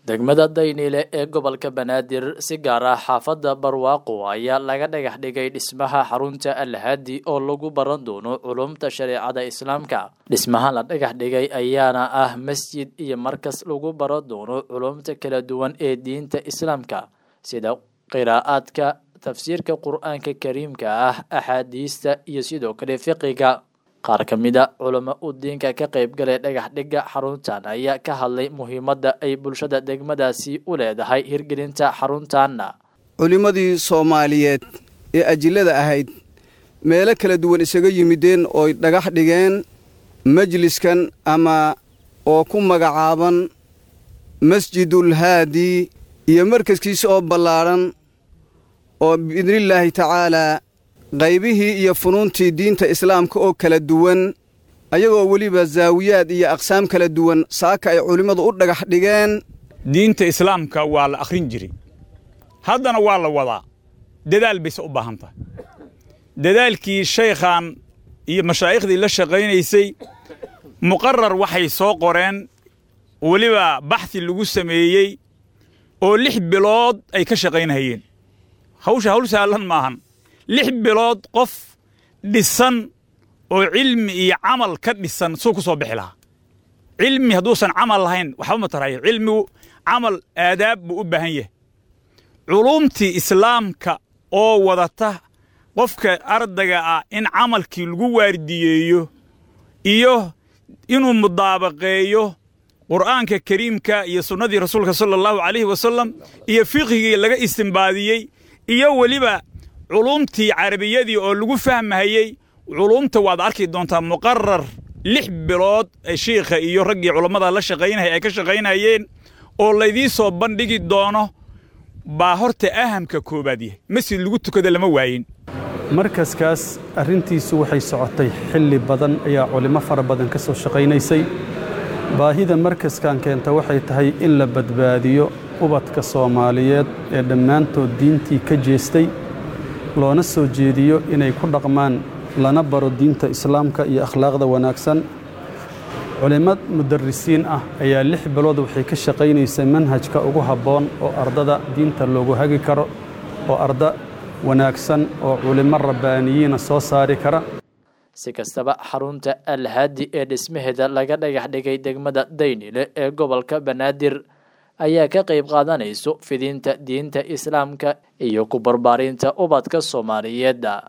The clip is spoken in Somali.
degmada dayniile ee gobolka banaadir si gaar ah xaafadda barwaaqo ayaa laga dhagax dhigay dhismaha xarunta alhaadi oo lagu baran doono culumta shareecada islaamka dhismaha la dhagax dhigay ayaana ah masjid iyo markas lagu baran doono culumta kala duwan ee diinta islaamka sida qiraa'aadka tafsiirka qur-aanka kariimka ah axaadiista iyo sidoo kale fiqiga qaar ka mid a culamo u diinka ka qaybgalay dhagax dhigga xaruntan ayaa ka hadlay muhiimadda ay bulshada degmadaasi u leedahay hirgelinta xaruntanna culimmadii soomaaliyeed ee ajillada ahayd meelo kala duwan isaga yimideen ooy dhagax dhigeen majliskan ama oo ku magacaaban masjidul haadi iyo markaskiisa oo ballaadhan oo biidnillaahi tacaalaa qaybihii iyo funuuntii diinta islaamka oo kala duwan ayagoo weliba zaawiyaad iyo aqsaam kala duwan saaka ay culimmadu u dhagax dhigeen diinta islaamka waa la akhrin jiray haddana waa la wadaa dadaal bayse u baahan tahay dadaalkii shaykhan iyo mashaaikhdii la shaqaynaysay muqarar waxay soo qoreen weliba baxhi lagu sameeyey oo lix bilood ay ka shaqaynahayeen hawsha hawl saalan maahan lix bilood qof dhisan oo cilmi iyo camal ka dhisan suu ku soo bixi lahaa cilmi hadduusan camal lahayn waxba ma tarayo cilmigu camal aadaab buu u baahan yahay culuumtii islaamka oo wadata qofka ardayga ah in camalkii lagu waardiyeeyo iyo inuu mudaabaqeeyo qur'aanka kariimka iyo sunnadii rasuulka sala allahu calayhi wasalam iyo fiqhigii laga istimbaadiyey iyo weliba culuumtii carabiyadii oo lagu fahmahayey culuumta waad arki doontaa muqarar lix bilood ay shiikha iyo raggii culammada la shaqaynaya ay ka shaqaynayeen oo laydii soo bandhigi doono baa horta ahamka koowaad yahay masjid lagu tukada lama waayin markaskaas arrintiisu waxay socotay xilli badan ayaa culimmo fara badan ka soo shaqaynaysay baahida markaskan keenta waxay tahay in la badbaadiyo ubadka soomaaliyeed ee dhammaantood diintii ka jeestay loona soo jeediyo inay ku dhaqmaan lana baro diinta islaamka iyo akhlaaqda wanaagsan culimmad mudarrisiin ah ayaa lix bilood waxay ka shaqaynaysay manhajka ugu habboon oo ardada diinta loogu hagi karo oo arda wanaagsan oo culimmo rabbaaniyiina soo saari kara si kastaba xarunta alhaadi ee dhismaheeda laga dhagax dhigay degmada daynile ee gobolka banaadir ayaa ka qayb qaadanayso fidinta diinta islaamka iyo ku barbaarinta ubadka soomaaliyeedda